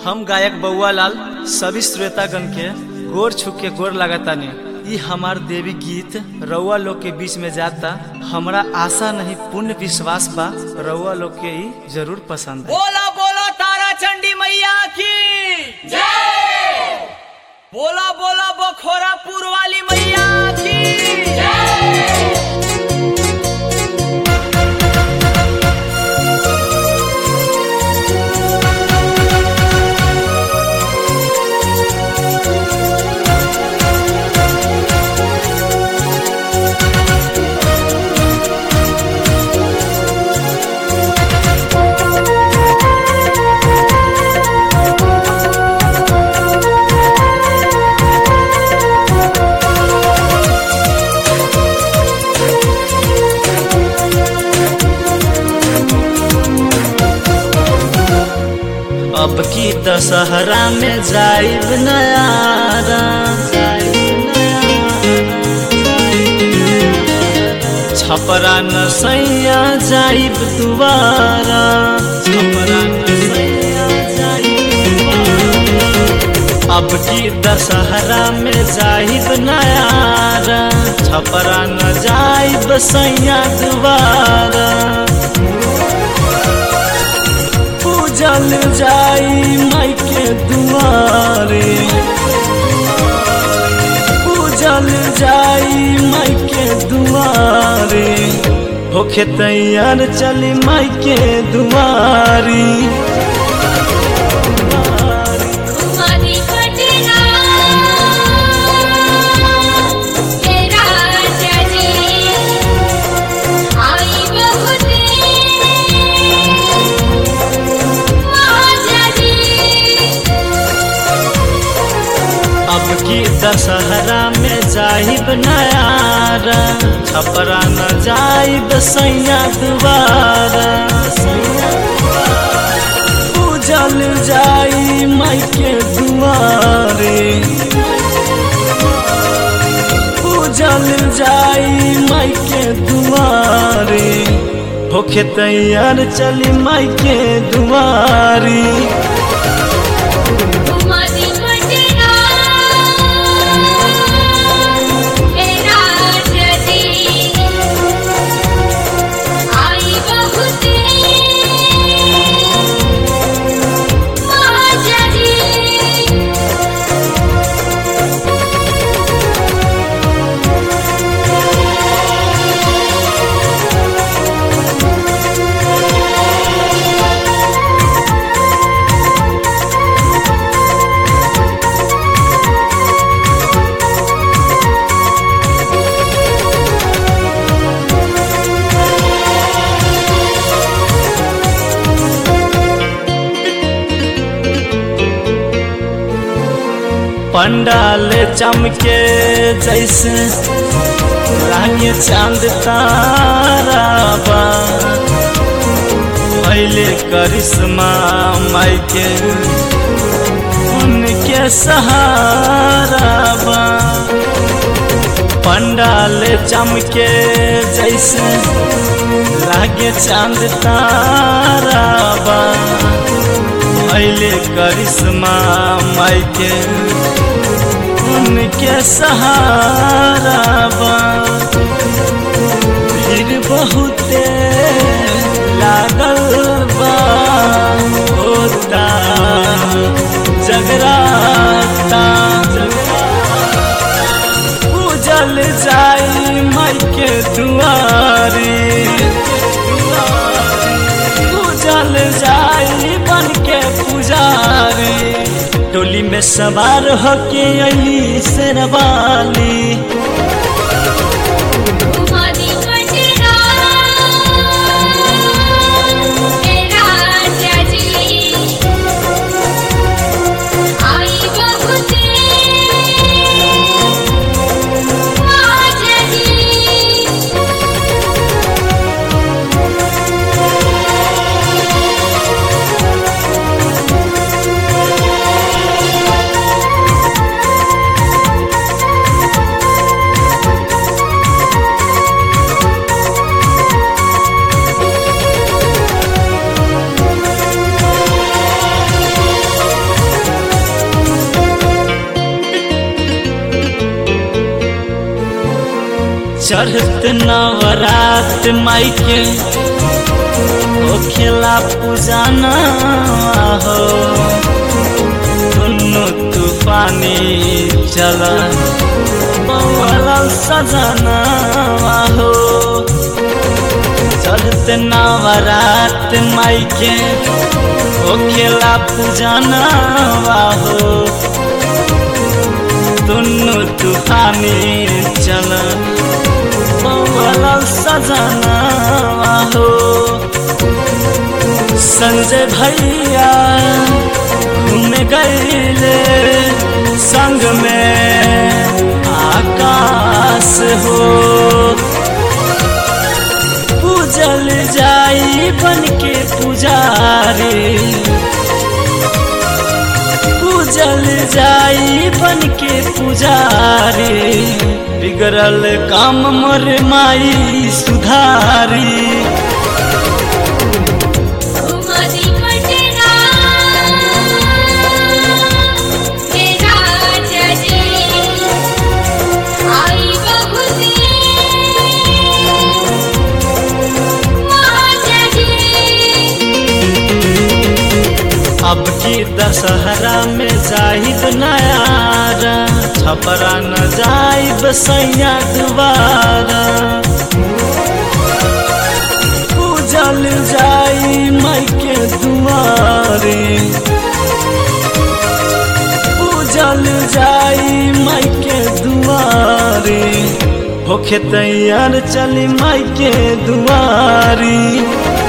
हम गायक बउआ लाल सभी श्रोतागण के गोर छू के गोर लगातानी ई हमार देवी गीत रउआ लोग के बीच में जाता हमरा आशा नहीं पूर्ण विश्वास बा रउआ लोग के ई जरूर पसंद है बोला बोला तारा चंडी मैया की जय बोला बोला बखोरापुर वाली मैया की अब की दशहरा में जाइब नयारा छपरा न सैया जाइब दुबारा छपरा न सैया जाइब दुबारा। अब की दशहरा में जाइब नयारा छपरा न जाइब सैया दुबारा पूजल जाई माई के दुआरे पूजल जाई माई के दुआरे होखे तैयार चली माई के दुआरी तुम्हारी पटना तेरा जजी आई बहुत महाजनी अब की दशहरा में जाइब नयारा छपरा न जाइब सैया दुबारा पूजल जाई माई के दुआरे पूजल जाई माई के दुआरे होखे तैयार चली माई के दुआरी तुम्हारी पटना तेरा जजी आई बहुत महाजनी पंडाल चमके जैसे रानी चांद तारा बा पहले करिश्मा माई के उनके सहारा बा पंडाल चमके जैसे लागे चांद तारा बा पहले करिश्मा माई के उनके सहारा बा भीड़ बहुते लागल बा होता जगराता पूजल जाई माई के दुआरी पूजल जाई बन के पुजारी टोली में सवार होके अली शेरवाली तुम्हारी पटना तेरा जजी आई बहुत महाजनी चढ़त नवरात माई के होखेला पूजाना हो दुनु तूफानी चला बवला सजना हो चढ़त नवरात माई के होखेला पूजाना हो दुनु तूफानी चल बवला सजना हो संजय भैया घूम गईले संग में आकाश हो पूजल जाई बन के पुजारी पूजल जाई बन के पुजारी बिगड़ल काम मोर माई सुधारी घुमदी पटना मेरा जजी आई बहुती माँ अब की दशहरा में जाहिद नयारा छपरा न जाइब सैया दुबारा पूजल जाई माई के दुआरे पूजल जाई माई के दुआरे होखे तैयार चली माई के दुआरी